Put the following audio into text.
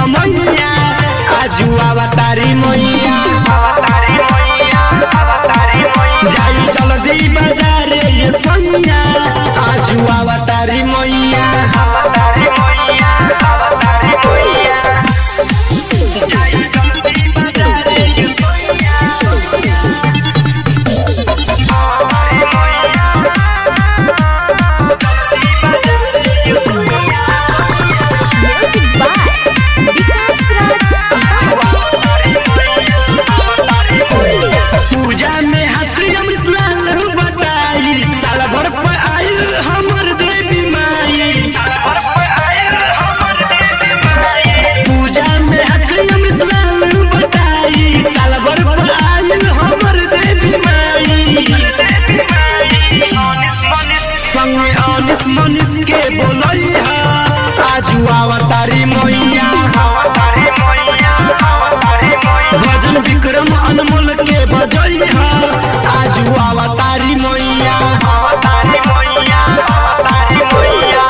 समैया आजू अवतारी मैया जाई जल्दी बाजार ये सैया आजू अवतारी मैया Music by Vikas Raj पूजा में हथियम स्नान बताई साल भर पर आयु हमर देवी माई पूजा में हथियम स्नान बताई साल भर पर आयु हमर देवी माई संगे अनिस मनिस के बोलई हा आजू अवतारी मैया भजन विक्रम अनमोल के बजई हा आजू अवतारी